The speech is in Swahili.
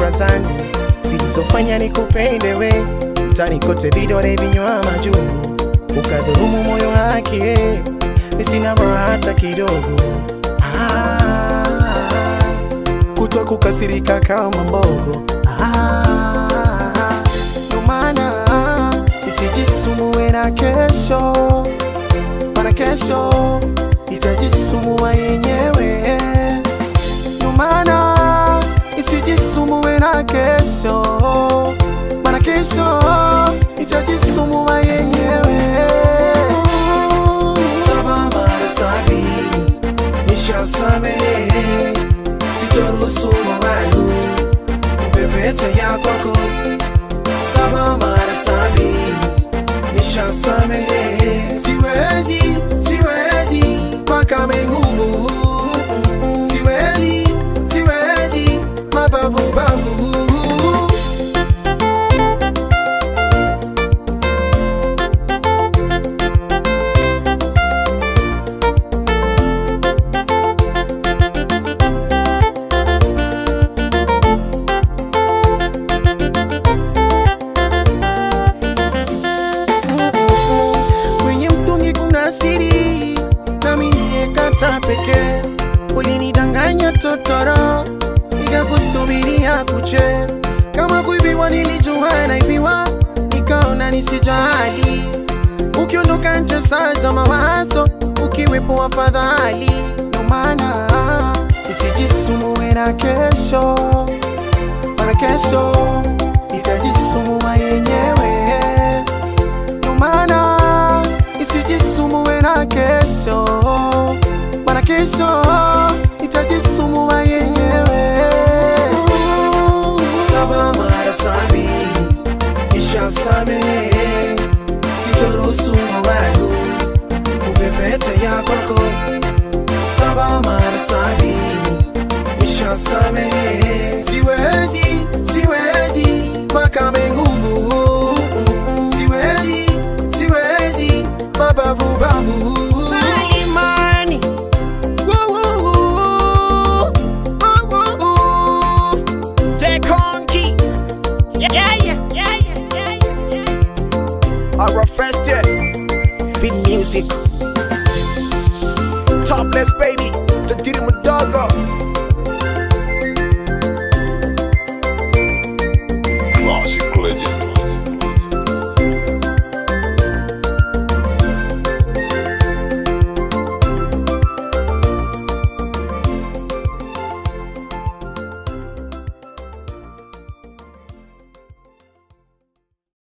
fikra zangu zilizofanya nikupende we, mtani kote vidole vinywa majungu, ukadhurumu moyo wake, mi sina raha hata kidogo. Ah, kutwa kukasirika kama mbogo. Ah, ndo maana isijisumbue na kesho, mana kesho itajisumbua yenyewe. Ndo maana isijisumbue na kesho, mana kesho itajisumbua yenyewe. Saba mara sabini nishasamehe, sitoruhusu mawazo kupepeta ya kwako. Saba mara sabini nishasamehe, siwezi siwezi mpaka menguvu, siwezi siwezi mabavu bavu kwenye mtungi kuna siri, nami niyekata pekee. Ulinidanganya totoro, nikakusubiria kuche. Kama kuibiwa nilijua naibiwa, nikaona nisijali. Ukiondoka nje saa za mawazo, ukiwepo afadhali. Ndo maana isijisumbue na kesho, mana kesho itajisumbua yenyewe ndo maana isijisumbue na kesho, maana kesho itajisumbua yenyewe. Saba mara sabini nishasamehe, sitoruhusu mawazo kupepeta ya kwako. Saba mara sabini nishasamehe, siwezi siwezi mpaka menguvu siwezi siwezi mabavu bavu imani The Conky. Yeah, yeah, yeah, yeah, yeah, yeah, yeah. Our first Fit music Topless baby